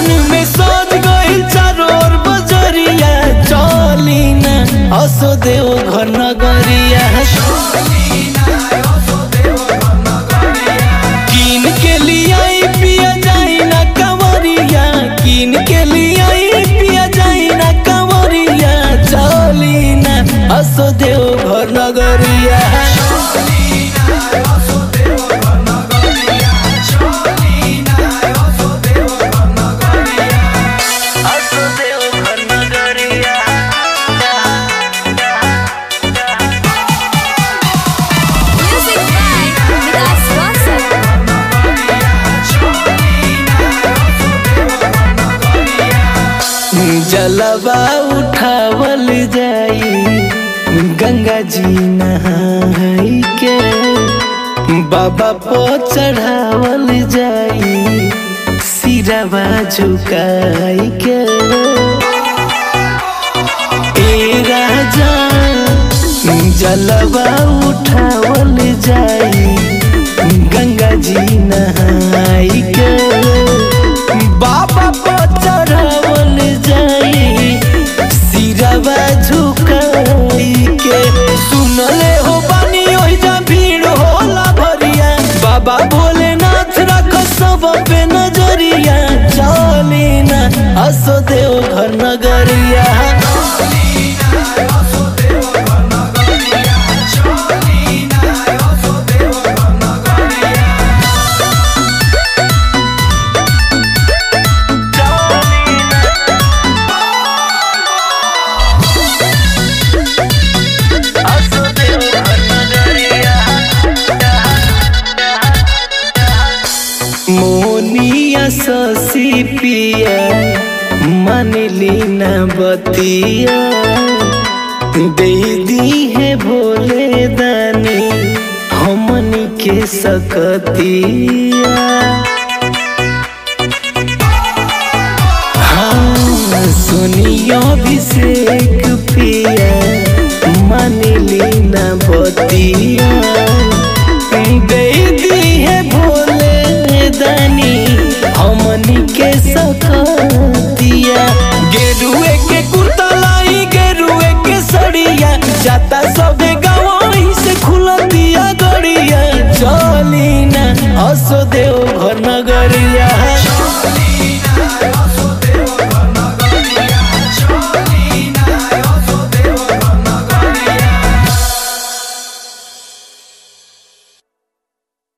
सावन में सज गइल चारों ओर बजरिया चली ना असो देव घर नगरिया कीन के लियाई पिया जाई ना कंवरिया कीन के लियाई पिया जाई ना कंवरिया चली ना असो देव घर नगरिया असो देव घर नगरिया Music by Vilas Rosa. जलवा उठावल जाई गंगा जी नहाई के बाबा पो चढ़ावल जाई सिरवा झुकाई के ए राजा जलवा उठावल जाई गंगा जी नहाई के बाबा पर चढ़ावल जाई सिरवा झुकाई के सुनले हो बानी ओहि जा भीड़ होला भरिया बाबा भोलेनाथ रख सब पे नजरिया चली ना असो देव घर नगरिया मोनिया ससी पिया मनली न बतिया दे दी है भोले दानी हमनी के सकतिया हाँ सुनियो अभिषेक पिया मनली न बतिया दे दी है भोले दानी हमनी के सकतिया गेरुए के कुर्तलाई गेरुए के सड़िया जाता सबे गवाही से खुलतिया गड़िया चली ना असो देव घर नगर